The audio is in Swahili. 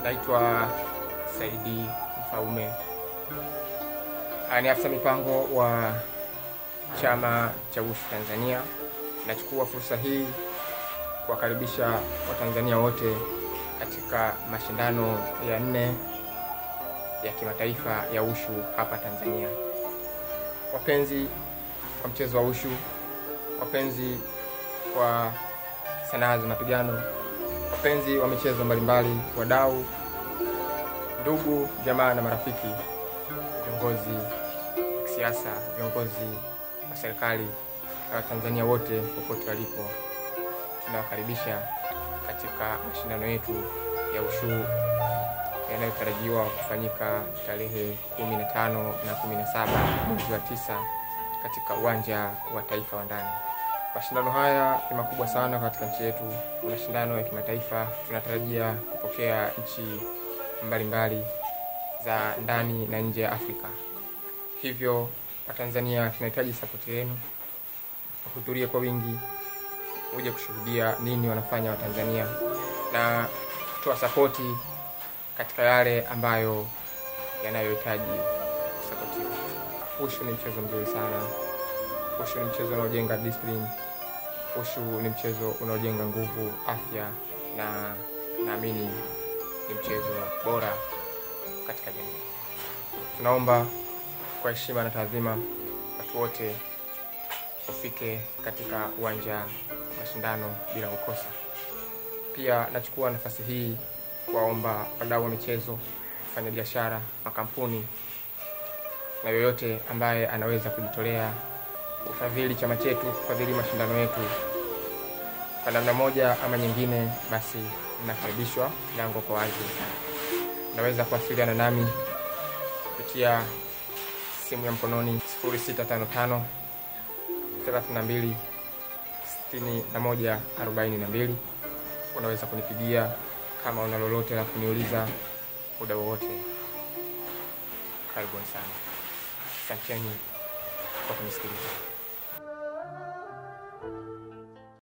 Naitwa Saidi Mfaume, ni afisa mipango wa chama cha Wushu Tanzania. Nachukua fursa hii kuwakaribisha Watanzania wote katika mashindano ya nne ya kimataifa ya Wushu hapa Tanzania. Wapenzi wa mchezo wa Wushu, wapenzi wa sanaa za mapigano, wapenzi wa michezo mbalimbali, wadau, ndugu, jamaa na marafiki, viongozi wa kisiasa, viongozi wa serikali na Watanzania wote popote walipo, tunawakaribisha katika mashindano yetu ya Wushu yanayotarajiwa kufanyika tarehe 15 na 17 mwezi wa tisa katika uwanja wa taifa wa ndani. Mashindano haya ni makubwa sana katika nchi yetu, ni mashindano ya kimataifa. Tunatarajia kupokea nchi mbalimbali za ndani na nje ya Afrika. Hivyo Watanzania tunahitaji sapoti yenu, wahudhurie kwa wingi, uje kushuhudia nini wanafanya Watanzania na kutoa sapoti katika yale ambayo yanayohitaji kusapotiwa. Wushu ni mchezo mzuri sana. Wushu ni mchezo unaojenga discipline. Wushu ni mchezo unaojenga nguvu, afya na naamini ni mchezo bora katika jamii. Tunaomba kwa heshima na taadhima, watu wote ufike katika uwanja wa mashindano bila kukosa. Pia nachukua nafasi hii kuwaomba wadau wa michezo, wafanyabiashara, makampuni na yoyote ambaye anaweza kujitolea kufadhili chama chetu, kufadhili mashindano yetu kwa namna moja ama nyingine, basi mnakaribishwa, milango kwa wazi. Unaweza kuwasiliana nami kupitia simu ya mkononi 0655 32 61 42. Unaweza kunipigia kama una lolote la kuniuliza muda wowote. Karibuni sana, asanteni kwa kunisikiliza.